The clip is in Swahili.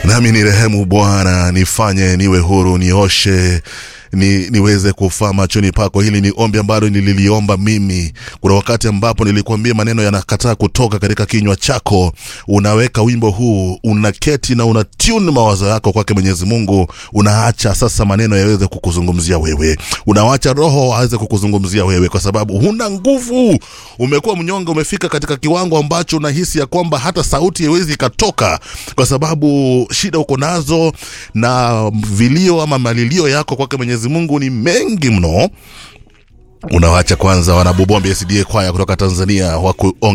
nami ni rehemu Bwana, nifanye niwe huru, nioshe ni, niweze kufaa machoni pako. Hili ni ombi ambalo nililiomba mimi. Kuna wakati ambapo nilikwambia maneno yanakataa kutoka katika kinywa chako, unaweka wimbo huu, unaketi na una tune mawazo yako kwake Mwenyezi Mungu, unaacha sasa maneno yaweze kukuzungumzia wewe, unawacha Roho aweze kukuzungumzia wewe, kwa sababu huna nguvu. Umekuwa mnyonge, umefika katika kiwango ambacho unahisi ya kwamba hata sauti haiwezi ikatoka, kwa sababu shida uko nazo na vilio ama malilio yako kwake Mwenyezi Mungu ni mengi mno. Unawacha kwanza wanabubuambia SDA kwaya kutoka Tanzania waku